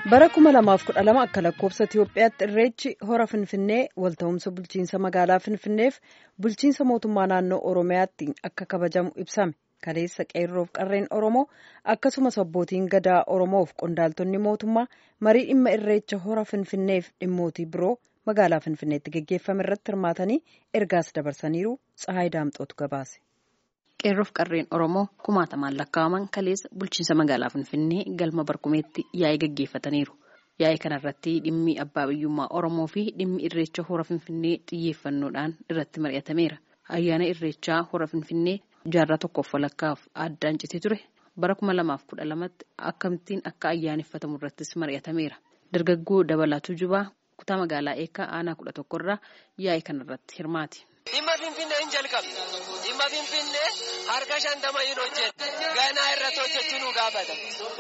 bara 2012 akka lakkoofsa Itiyoophiyaatti irreechi hora Finfinnee walta'umsa bulchiinsa magaalaa Finfinneef bulchiinsa mootummaa naannoo Oromiyaatti akka kabajamu ibsame. Kaleessa qeerroof qarreen Oromoo akkasumas abbootiin gadaa Oromoof qondaaltonni mootummaa marii dhimma irreecha hora Finfinneef dhimmootii biroo magaalaa Finfinneetti geggeeffame irratti hirmaatanii ergaas dabarsaniiru. Tsahaay Daamxootu gabaase. Qeerroof qarreen Oromoo kumaatamaan lakkaa'aman kaleessa bulchiinsa magaalaa Finfinnee galma barkumeetti yaa'ii gaggeeffataniiru. Yaa'ii kanarratti dhimmi abbaa biyyummaa Oromoo fi dhimmi irreecha hora Finfinnee xiyyeeffannoodhaan irratti mari'atameera. Ayyaana irreechaa hora Finfinnee jaarraa tokkoof walakkaaf addaan citee ture bara kuma lamaaf kudha lamatti akkamittiin akka ayyaaneffatamu irrattis mari'atameera. Dargaggoo Dabalatuu Jubaa kutaa magaalaa eekaa aanaa kudha tokkorraa yaa'ii kanarratti hirmaati. Dhimma Finfinnee hin jalqabne. Dhimma Finfinnee harka shantama hin hojjette. Ganaa irratti hojjechuu nu gaafata.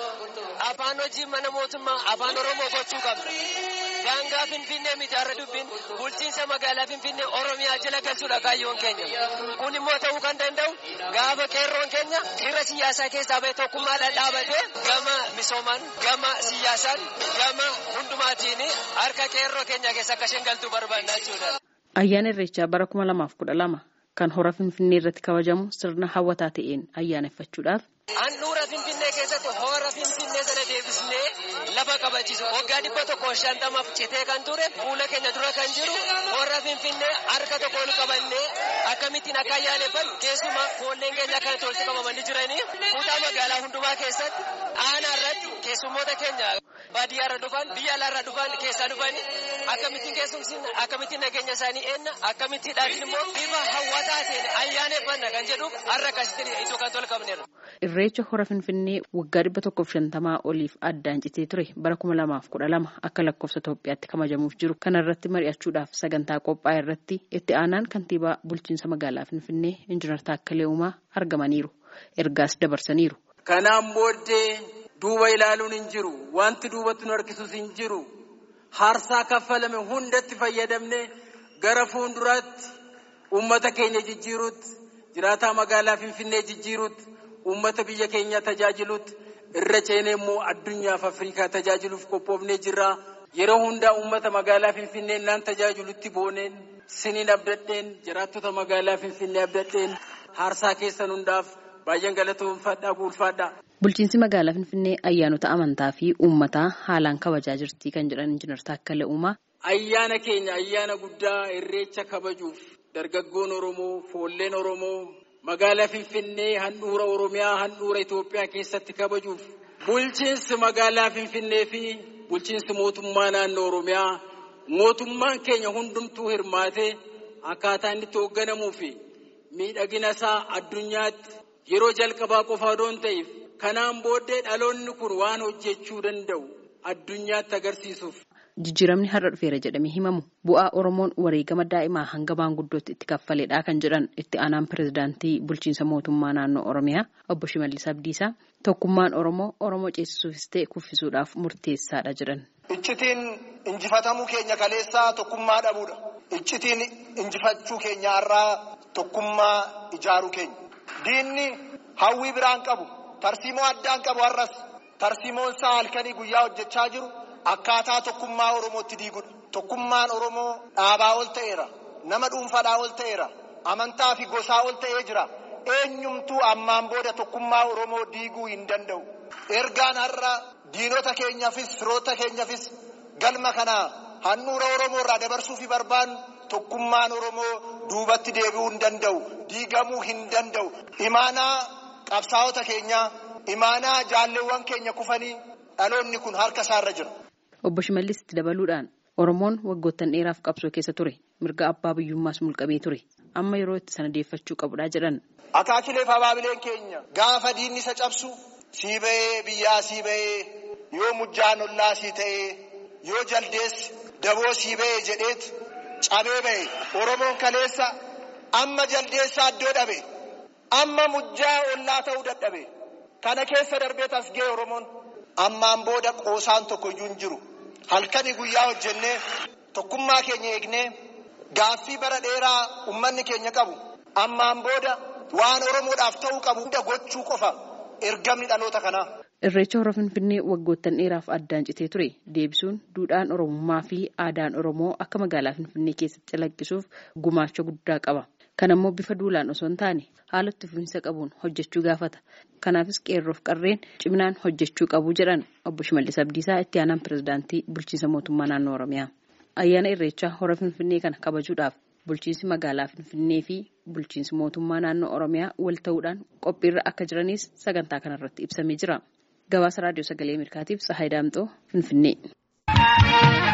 Afaan hojii mana mootummaa afaan Oromoo gochuu qabna. Daangaa Finfinnee mitaarra dubbin bulchiinsa magaalaa Finfinnee Oromiyaa jala galchuudha kaayyoon keenya. Kun immoo ta'uu kan danda'u gaafa qeerroon keenya dirra siyaasaa keessaa bahee tokkummaadhaan dhaabatee gama misoomaan gama siyaasaan gama hundumaatiin harka qeerroo keenya keessa akka isheen galtuu barbaanna jechuudha. Ayyaana Irreechaa bara kuma lamaaf kudha lama kan hora Finfinnee irratti kabajamu sirna hawwataa ta'een ayyaaneffachuudhaaf. Handhuura Finfinnee keessatti hora Finfinnee sana deebisnee lafa kabachiisu waggaa dhibba tokko shantamaaf citee kan ture fuula keenya dura kan jiru hora Finfinnee harka tokko ol qabannee akkamittiin akka ayyaaneffannu keessumaa foolleen keenya kanatti walitti qabamanii jiranii kutaa magaalaa hundumaa keessatti aanaa irratti keessummoota keenya baadiyyaa irra dhufan biyya alaa irra dhufan keessaa dhufanii akkamittiin keessumsiin akkamittiin nageenya isaanii eenna akkamittiin dhaatiin immoo bifa hawwataa ta'een ayyaaneffanna kan jedhuuf har'a akkasitti iddoo kan tolfamneerra. Irreecha hora Finfinnee waggaa dhibba tokkoof shantamaa oliif addaan citee ture bara kuma lamaaf kudha lama akka lakkoofsa Itoophiyaatti kabajamuuf jiru. Kana irratti mari'achuudhaaf sagantaa qophaa'e irratti itti aanaan kantiibaa bulchiinsa magaalaa Finfinnee Injiinar Taakkalee Uumaa argamaniiru. Ergaas dabarsaniiru. Kanaan booddee duuba ilaaluun hin jiru. Wanti duubatti nu harkisus hin jiru. Harsaa kaffalame hundatti fayyadamne gara fuulduraatti uummata keenya jijjiiruutti jiraataa magaalaa Finfinnee jijjiiruutti. Uummata biyya keenya tajaajiluutti irra ceenee immoo addunyaaf Afrikaa tajaajiluuf qophoofnee jirra. Yeroo hundaa uummata magaalaa Finfinnee naan tajaajilutti booneen siniin abdadheen jiraattota magaalaa Finfinnee abdadheen harsaa keessan hundaaf baay'een galatoomfadhaa guulfaadhaa. Bulchiinsi magaalaa Finfinnee ayyaanota amantaa fi uummataa haalaan kabajaa jirti kan jedhan Injiinar Taakkalee Uumaa. Ayyaana keenya ayyaana guddaa irreecha kabajuuf dargaggoon Oromoo foolleen Oromoo. Magaalaa Finfinnee handhuura Oromiyaa handhuura Itoophiyaa keessatti kabajuuf bulchiinsi magaalaa Finfinnee fi bulchiinsi mootummaa naannoo Oromiyaa mootummaan keenya hundumtuu hirmaatee akkaataa inni itti hoogganamuu fi miidhagina isaa addunyaatti yeroo jalqabaa qofa odoo hin ta'eef kanaan booddee dhaloonni kun waan hojjechuu danda'u addunyaatti agarsiisuuf. Jijjiiramni har'a dhufeera jedhamee himamu bu'aa Oromoon wareegama daa'imaa hanga maanguddootti itti kaffaledha kan jedhan itti aanaan pirezidaantii bulchiinsa mootummaa naannoo Oromiyaa obbo Shimallis Abdiisaa tokkummaan Oromoo Oromoo ceesisuufis ta'e kuffisuudhaaf murteessaadha jedhan. Iccitiin injifatamuu keenya kaleessaa tokkummaa dhabuudha. Iccitiin injifachuu keenya har'aa tokkummaa ijaaruu keenya. Diinni hawwii biraan qabu tarsiimoo addaan qabu har'as tarsiimoon isaa halkanii guyyaa hojjechaa jiru. Akkaataa tokkummaa Oromootti diigudha. Tokkummaan Oromoo dhaabaa ol ta'eera. Nama dhuunfaadhaa ol ta'eera. Amantaa fi gosaa ol ta'ee jira. Eenyumtuu ammaan booda tokkummaa Oromoo diiguu hin danda'u. Ergaan har'a diinota keenyaafis firoota keenyaafis galma kana handhuura Oromoo irraa dabarsuuf barbaannu tokkummaan Oromoo duubatti deebi'uu hin danda'u. Diigamuu hin danda'u. Imaanaa qabsaa'ota keenyaa, imaanaa jaalleewwan keenya kufanii dhaloonni kun harka isaarra jira. Obbo Shimallis itti dabaluudhaan Oromoon waggoottan dheeraaf qabsoo keessa ture mirga abbaa biyyummaas mulqamee ture amma yeroo itti sana deeffachuu qabudha jedhan. Akaakileef abaabileen keenya gaafa diinni isa cabsu sii bahee biyyaa sii bahee yoo mujjaan ollaa sii ta'ee yoo jaldeessi daboo sii bahee jedheet cabee bahe Oromoon kaleessa amma jaldeessaa iddoo dhabe amma mujjaa ollaa ta'uu dadhabe kana keessa darbee tas ga'e Oromoon. Ammaan booda qoosaan tokko iyyuu hin jiru. Halkanii guyyaa hojjennee tokkummaa keenya eegnee gaaffii bara dheeraa uummanni keenya qabu. Ammaan booda waan Oromoodhaaf ta'uu qabu hunda gochuu qofa ergamni dhaloota kanaa. Irreecha hora Finfinnee waggoottan dheeraaf addaan citee ture deebisuun duudhaan Oromummaa fi aadaan Oromoo akka magaalaa Finfinnee keessatti calaqqisuuf gumaacha guddaa qaba. Kan ammoo bifa duulaan osoo hin taane haala itti fufiinsa qabuun hojjechuu gaafata. Kanaafis qeerroof qarreen ciminaan hojjechuu qabu jedhan obbo Shimallis Abdiisaa itti aanaan pirezidaantii bulchiinsa mootummaa naannoo Oromiyaa. Ayyaana Irreechaa hora Finfinnee kana kabajuudhaaf bulchiinsi magaalaa Finfinnee fi bulchiinsi mootummaa naannoo Oromiyaa wal ta'uudhaan qophiirra akka jiranis sagantaa kanarratti ibsamee jira. Gabaasa Raadiyoo Sagalee Ameerikaatiif Tsahaay Daamxoo Finfinnee.